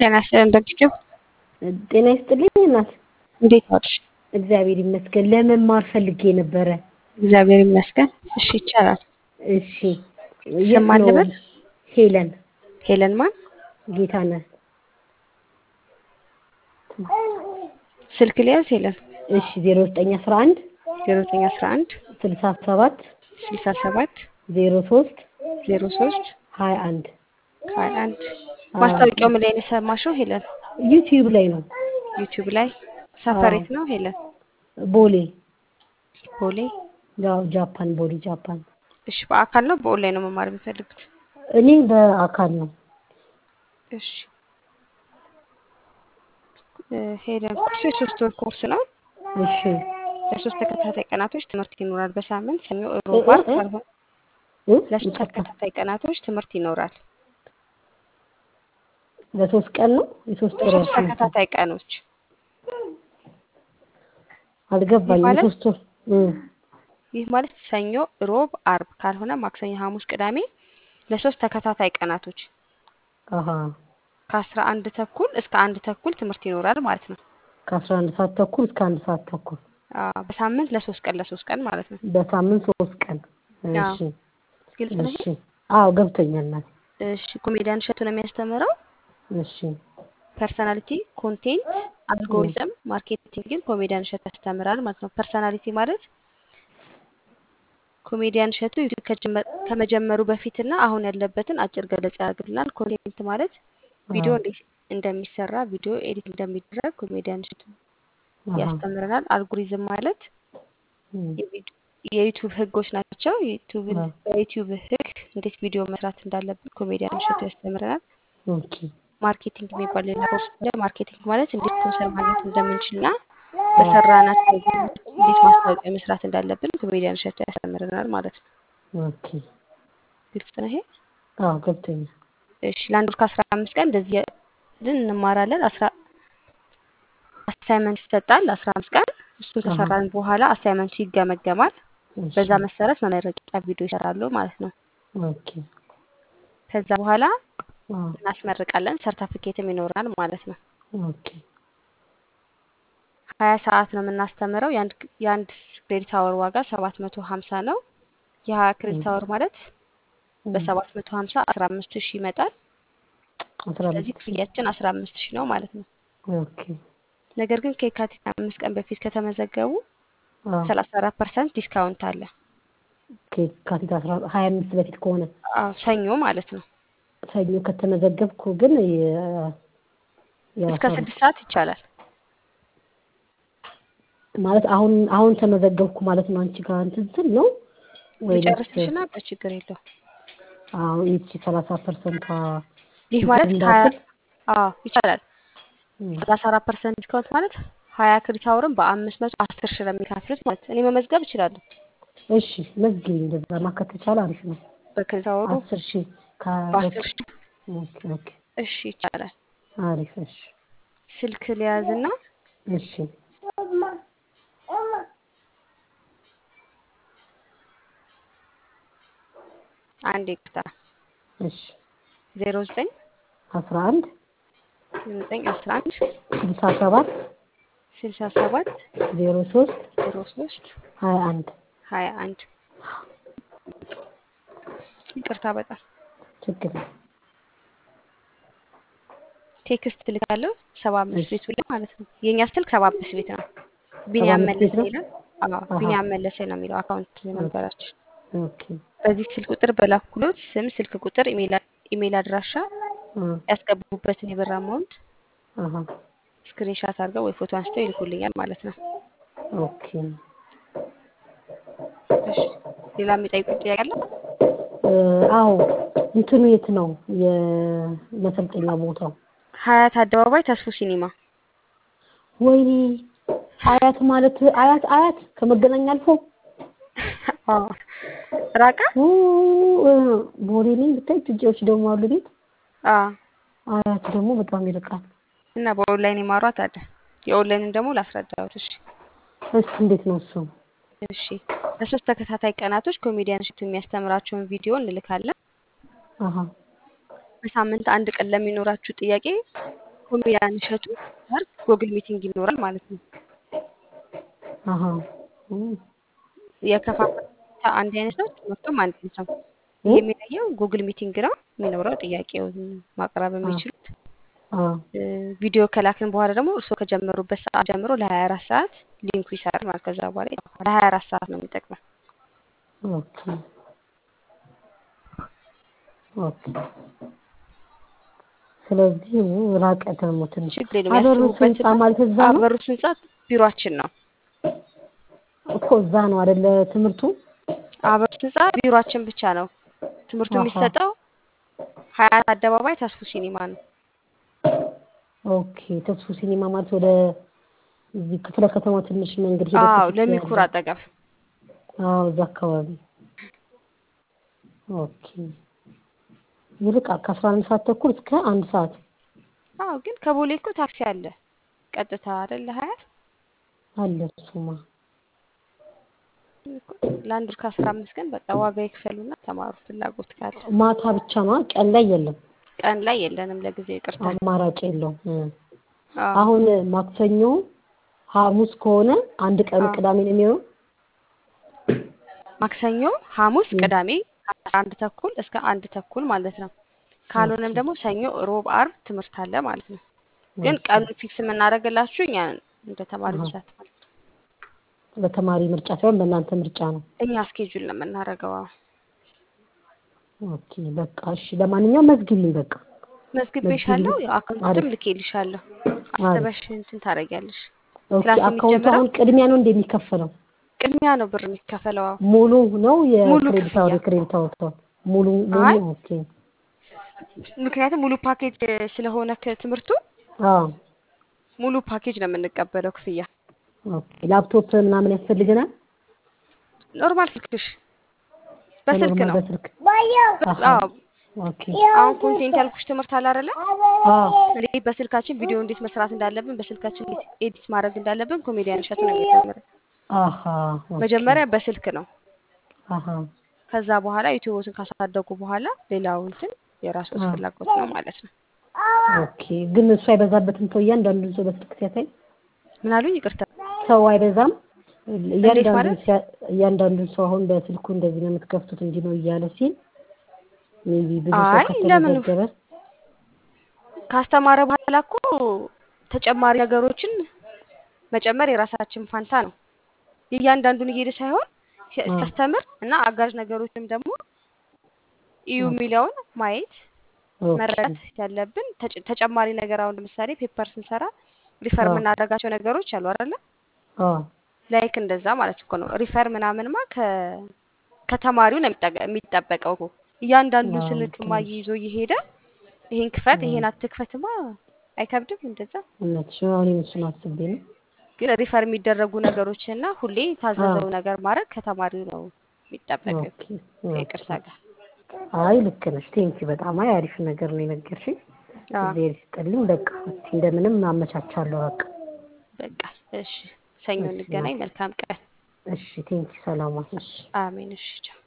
ጤና ይስጥልን ደግቼው ጤና ይስጥልኝ እናት። እንዴት ዋልሽ? እግዚአብሔር ይመስገን። ለመማር ፈልጌ ነበረ። እግዚአብሔር ይመስገን። እሺ ይቻላል። እሺ ስም ማን ልበል? ሄለን ሄለን ማን? ጌታነህ። ስልክ ሊያዝ ሄለን እሺ ዜሮ ዘጠኝ አስራ አንድ 0911 ስልሳ ሰባት 67 ዜሮ ሶስት 03 ሀያ አንድ 21 ማስታወቂያው ምን ላይ ነው የሰማሽው ሄለን? ዩቲዩብ ላይ ነው። ዩቲዩብ ላይ ሰፈሬት ነው ሄለን? ቦሌ ቦሌ። ያው ጃፓን ቦሌ ጃፓን። እሺ በአካል ነው በኦንላይን ነው መማር የሚፈልጉት? እኔ በአካል ነው። እሺ እ ሄለን ኮርሱ የሶስት ወር ኮርስ ነው። እሺ ለሶስት ተከታታይ ቀናቶች ትምህርት ይኖራል። በሳምንት ሰኞ፣ እ- ሮብ፣ ዓርብ እ- ካልሆነ እ? ለሶስት ይቅርታ ተከታታይ ቀናቶች ትምህርት ይኖራል። ለሶስት ቀን ነው የሶስት ወር ለሶስት ያልሽኝ? ተከታታይ ቀኖች አልገባኝም። ማለት? የሶስት ወር እ ይህ ማለት ሰኞ፣ ሮብ፣ ዓርብ ካልሆነ ማክሰኞ፣ ሐሙስ፣ ቅዳሜ ለሶስት ተከታታይ ቀናቶች አሀ ከአስራ አንድ ተኩል እስከ አንድ ተኩል ትምህርት ይኖራል ማለት ነው። ከአስራ አንድ ሰዓት ተኩል እስከ አንድ ሰዓት ተኩል አዎ፣ በሳምንት ለሶስት ቀን ለሶስት ቀን ማለት ነው። በሳምንት ሶስት ቀን። አዎ። እሺ ግልጽ ነው። እሺ። አዎ ገብቶኛል እናቴ። እሺ ኮሜዲያን እሸቱ ነው የሚያስተምረው። እሺ ፐርሰናሊቲ፣ ኮንቴንት፣ አልጎሪዝም፣ ማርኬቲንግን ኮሜዲያን እሸቱ ያስተምራል ማለት ነው። ፐርሰናሊቲ ማለት ኮሜዲያን እሸቱ ዩቲዩብ ከጀመ- ከመጀመሩ በፊትና አሁን ያለበትን አጭር ገለጻ ያደርግልናል። ኮንቴንት ማለት ቪዲዮ አዎ። እንዴት እንደሚሰራ ቪዲዮ ኤዲት እንደሚደረግ ኮሜዲያን እሸቱ አሀ። ያስተምረናል። አልጎሪዝም ማለት እም። የቪዲ- የዩቲዩብ ህጎች ናቸው። ዩቲዩብን አዎ። በዩቲዩብ ህግ እንዴት ቪዲዮ መስራት እንዳለብን ኮሜዲያን እሸቱ ያስተምረናል። ኦኬ ማርኬቲንግ የሚባል ሌላ ኮርስ አለ። ማርኬቲንግ ማለት እንዴት ስፖንሰር ማግኘት እንደምንችልና በሰራናቸው ቪዲዮዎች እንዴት ማስታወቂያ መስራት እንዳለብን ኮሜዲያን እሸቱ ያስተምረናል ማለት ነው። ኦኬ። ግልጽ ነው ይሄ? አዎ ገብቶኛል። እሺ ለአንድ ወር ከአስራ አምስት ቀን እንደዚህ ልን እንማራለን። አስራ አሳይመንት ይሰጣል። አስራ አምስት ቀን እሱን አሀ። ከሰራን በኋላ አሳይመንቱ ይገመገማል። እሺ። በዛ መሰረት መመረቂያ ቪዲዮ ይሰራሉ ማለት ነው። ኦኬ። ከዛ በኋላ አዎ እናስመርቃለን። ሰርተፊኬትም ይኖራል ማለት ነው። ኦኬ። ሀያ ሰዓት ነው የምናስተምረው። የአንድ የአንድ ክሬዲት አወር ዋጋ ሰባት መቶ ሀምሳ ነው። የሀያ ክሬዲት አወር ማለት እም። በሰባት መቶ ሀምሳ አስራ አምስት ሺህ ይመጣል። አስራ ስለዚህ አምስት ሺህ ክፍያችን አስራ አምስት ሺህ ነው ማለት ነው። ኦኬ። ነገር ግን ከየካቲት አምስት ቀን በፊት ከተመዘገቡ አዎ ሰላሳ አራት ፐርሰንት ዲስካውንት አለ። ከየካቲት አስራ ሀያ አምስት በፊት ከሆነ አዎ ሰኞ ማለት ነው። ሰኞ ከተመዘገብኩ ግን የ- እስከ የአስራ ስድስት ሰዓት ይቻላል። ማለት አሁን አሁን ተመዘገብኩ ማለት ነው። አንቺ ጋር እንትን ስል ነው ወይስ ሊጨርስሽና በችግር የለው። አሁን ይቺ ሰላሳ ፐርሰንቷ ይህ ማለት ሀያ እንዳትል አዎ ይቻላል። እም፣ ሰላሳ አራት ፐርሰንት ዲስካውንት ማለት ሀያ ክሬዲት አወርን በአምስት መቶ አስር ሺህ ነው የሚከፍሉት ማለት እኔ መመዝገብ እችላለሁ። እሺ መዝግቢ። እንደዛ ማከት ከቻለ አሪፍ ነው። በክሬዲት አወሩ አስር ሺህ በአስር ሺህ ኦኬ ኦኬ እሺ ይቻላል። አሪፍ እሺ ስልክ ሊያዝና እሺ አንድ ይቅርታ እሺ ዜሮ ዘጠኝ አስራ አንድ ዘጠኝ አስራ አንድ ስልሳ ሰባት ስልሳ ሰባት ዜሮ ሶስት ዜሮ ሶስት ሀያ አንድ ሀያ አንድ ይቅርታ በጣም ችግር ነው። ቴክስት ልካለሁ ሰባ አምስት እሺ ቤቱ ላይ ማለት ነው። የእኛ ስልክ ሰባ አምስት ቤት ነው። ቢኒያም አምስት ቤት መለሰ ነው? ይላል። አዎ አሀ ቢኒያም መለሰ ነው የሚለው አካውንት ነንበራችን። ኦኬ በዚህ ስልክ ቁጥር በላኩሎት ስም፣ ስልክ ቁጥር፣ ኢሜል ኢሜል አድራሻ አ ያስገቡበትን የብር አማውንት አሀ ስክሪንሻት አድርገው ወይ ፎቶ አንስተው ይልኩልኛል ማለት ነው። ኦኬ እሺ ሌላ የሚጠይቁት ጥያቄ አለ? እ፣ አዎ እንትኑ የት ነው የመሰልጠኛ ቦታው? ሀያት አደባባይ ተስፎ ሲኒማ ወይኔ አያት ማለት አያት አያት ከመገናኛ አልፎ አዎ ራቃ ኡ፣ እ፣ ቦሌ ነኝ ብታይ ትጄዎች ደግሞ አሉ ቤት አዎ አያት ደግሞ በጣም ይርቃል። እና በኦንላይን የማሯት አለ። የኦንላይንን ደግሞ ላስረዳሁት። እሺ እሱ እንዴት ነው እሱ? እሺ ለሶስት ተከታታይ ቀናቶች ኮሜዲያን እሸቱ የሚያስተምራቸውን ቪዲዮ እንልካለን። አሀ በሳምንት አንድ ቀን ለሚኖራችሁ ጥያቄ ከኮሜዲያን እሸቱ ጋር ጎግል ሚቲንግ ይኖራል ማለት ነው። አሀ እም፣ የከፋፈል አንድ አይነት ነው፣ ትምህርቱም አንድ አይነት ነው። ይሄ እም፣ የሚለየው ጉግል ሚቲንግ ነው የሚኖረው ጥያቄውን ማቅረብ አ የሚችሉት አ እ፣ ቪዲዮ ከላክን በኋላ ደግሞ እርስዎ ከጀመሩበት ሰዓት ጀምሮ ለሀያ አራት ሰዓት ሊንኩ ይሰራል ማለት ከዛ በኋላ ይጠፋል። ለሀያ አራት ሰዓት ነው የሚጠቅመው። ኦኬ ኦኬ። ስለዚህ ራቀ ደግሞ ትንሽ ችግር የለውም። አበሩስ ህንጻ ያስቡበትና ማለት እዛ ነው አበሩስ ህንጻ ቢሮአችን ነው። እኮ እዛ ነው አይደለ ትምህርቱ? አበሩስ ህንጻ ቢሮአችን ብቻ ነው። ትምህርቱ አሀ የሚሰጠው ሀያት አደባባይ ተስፉ ሲኒማ ነው። ኦኬ። ተስፉ ሲኒማ ማለት ወደ እዚህ ክፍለ ከተማ ትንሽ መንገድ ሄደ አዎ ከፊት ለሚኩራ ያለው አጠገብ አዎ፣ እዛ አካባቢ ኦኬ። ይርቃል ከአስራ አንድ ሰዓት ተኩል እስከ አንድ ሰዓት አዎ ግን ከቦሌ እኮ ታክሲ አለ ቀጥታ አይደለ ሀያት አለ። እሱማ እኮ ለአንድ ወር ከአስራ አምስት ቀን በቃ ዋጋ ይክፈሉና ተማሩ ፍላጎት ካለ ማታ ብቻ ነው፣ ቀን ላይ የለም። ቀን ላይ የለንም ለጊዜው ይቅርታ አማራጭ የለውም። እ። አዎ አሁን ማክሰኞ፣ ሐሙስ ከሆነ አንድ ቀኑ አዎ ቅዳሜ ነው የሚሆነው። ማክሰኞ ሐሙስ እ። ቅዳሜ ከአስራ አንድ ተኩል እስከ አንድ ተኩል ማለት ነው ካልሆነም ኦኬ ደግሞ ሰኞ ሮብ አርብ ትምህርት አለ ማለት ነው ግን ኦኬ። ቀኑን ፊክስ የምናደርግላችሁ እኛ እንደ ተማሪ አሀ። ብዛት ማለት ነው በተማሪ ምርጫ ሳይሆን በእናንተ ምርጫ ነው። እኛ ስኬጁል ነው የምናደርገው አዎ ኦኬ በቃ እሺ። ለማንኛውም መዝጊልኝ በቃ መዝግቤሻለሁ መዝጊልኝ። አካውንትም አሪፍ ልኬልሻለሁ አሪፍ። አስበሽ እንትን ታደርጊያለሽ ኦኬ ክላስ አካውንቱ የሚጀምረው አሁን ቅድሚያ ነው እንደሚከፈለው ቅድሚያ ነው ብር የሚከፈለው አዎ ሙሉ ነው ሙሉ የክሬዲት አወር ክፍያ የክሬዲት አወር ሙሉ ሙሉ አይ ኦኬ ምክንያቱም ሙሉ ፓኬጅ ስለሆነ ከትምህርቱ አዎ ሙሉ ፓኬጅ ነው የምንቀበለው ክፍያ ኦኬ ላፕቶፕ ምናምን ያስፈልገናል ኖርማል ስልክሽ በስልክ በኖርማል ነው በስልክ አሀ አዎ ኦኬ አሁን ኮንቴንት ያልኩሽ ትምህርት አለ አይደለ አዎ እንዴት በስልካችን ቪዲዮ እንዴት መስራት እንዳለብን በስልካችን እንዴት ኤዲት ማድረግ እንዳለብን ኮሜዲያን እሸቱ ነው የሚያስተምረን አሀ ኦኬ መጀመሪያ በስልክ ነው አሀ ከዛ በኋላ ዩቲዩብን ካሳደጉ በኋላ ሌላው እንትን የራሱ አ ፍላጎት ነው ማለት ነው ኦኬ ግን እሱ አይበዛበትም ሰው እያንዳንዱን ሰው በስልክ ሲያሳይ ምን አሉኝ ይቅርታ ሰው አይበዛም እንዴት እያንዳንዱን ማለት ሲያ- እያንዳንዱን ሰው አሁን በስልኩ እንደዚህ ነው የምትከፍቱት እንዲህ ነው እያለ ሲል ሜቢ ብዙ ሰው አይ ለምን ከተመዘገበ ካስተማረ በኋላ እኮ ተጨማሪ ነገሮችን መጨመር የራሳችን ፋንታ ነው የእያንዳንዱን እየሄደ ሳይሆን ሲ- አ ሲያስተምር እና አጋዥ ነገሮችንም ደግሞ እዩ ኦኬ የሚለውን ማየት ኦኬ መረዳት ያለብን ተጨ- ተጨማሪ ነገር አሁን ለምሳሌ ፔፐር ስንሰራ ሪፈር አ የምናደርጋቸው ነገሮች አሉ አይደለ አ ላይክ እንደዛ ማለት እኮ ነው ሪፈር ምናምንማ ከ ከተማሪው ነው የሚጠቀ- የሚጠበቀው እኮ እያንዳንዱን አዎ ስልክማ ልክ ነሽ ይዞ እየሄደ ይሄን ክፈት አ ይሄን አትክፈትማ አይከብድም እንደዛ እውነትሽ ነው እኔም እሱን አስቤ ነው ግን ሪፈር የሚደረጉ ነገሮችና ሁሌ አ የታዘዘው ነገር ማድረግ ከተማሪው ነው የሚጠበቀው ኦኬ ከይቅርታ ኦኬ ጋር አይ ልክ ነሽ ቴንኪ በጣም አይ አሪፍ ነገር ነው የነገርሽኝ አዎ እግዚአብሔር ይስጥልኝ በቃ እስኪ እንደምንም አመቻቻለሁ በቃ በቃ እሺ ሰኞ እሺ እንገናኝ ናት መልካም ቀን እሺ ቴንኪ ሰላም ዋል እሺ አሜን እሺ ቻው